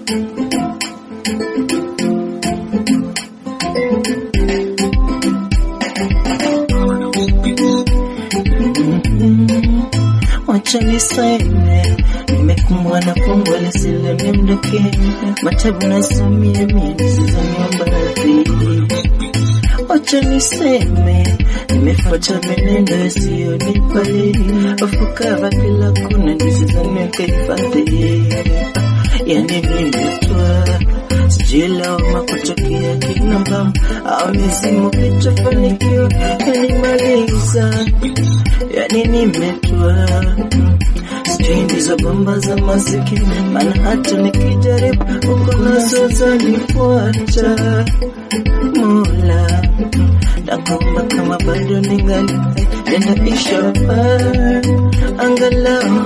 Wacha niseme nimekumbwa na fungu lisilo nimdoke, matabu nasomia mimi sizamia baadhi. Wacha niseme nimefuata menendo isiyonipali, afukava kila kuna nisizamia kahifadhi, yani nimetwa sijui lawama kutokea kinamba au mizimu kitofanikiwa yanimaliza yani nimetwa sijui ndizo bomba za maziki, maana hata nikijaribu uko nazo zanifuata. Mola, nakuomba kama bado ningali hai, nenda ishara angalau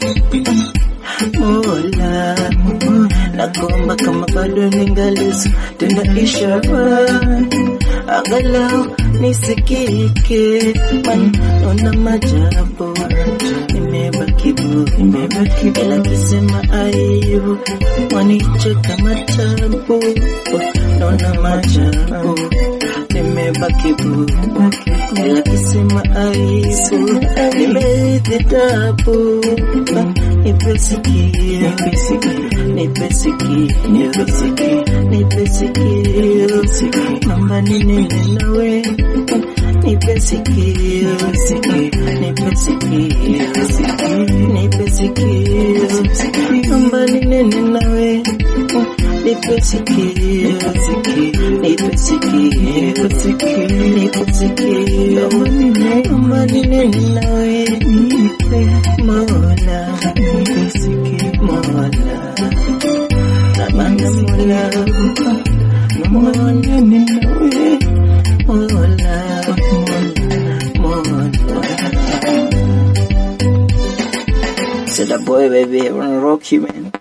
Mola, nakuomba kama bado ningali tenda ishara angalau nisikike, maana naona majabu nimebaki bu, nimebaki bila kusema aibu, wanicheka matabu, naona majabu nimebaki bu, bila kusema aibu, nimerithi tabu, nipe sikio, nipe sikio, nipe sikio, nipe sikio, naomba ninene nawe, nipe sikio, nipe sikio, nipe sikio, naomba ninene nawe, nipe sikio, nipe sikio, nipe sikio, naomba ninene nawe, nipe Mola, nipe sikio, Mola, namanda Mola, naomba ninene nawe, Mola, Mola, Mola. Said that boy, baby, I wanna rock you, man.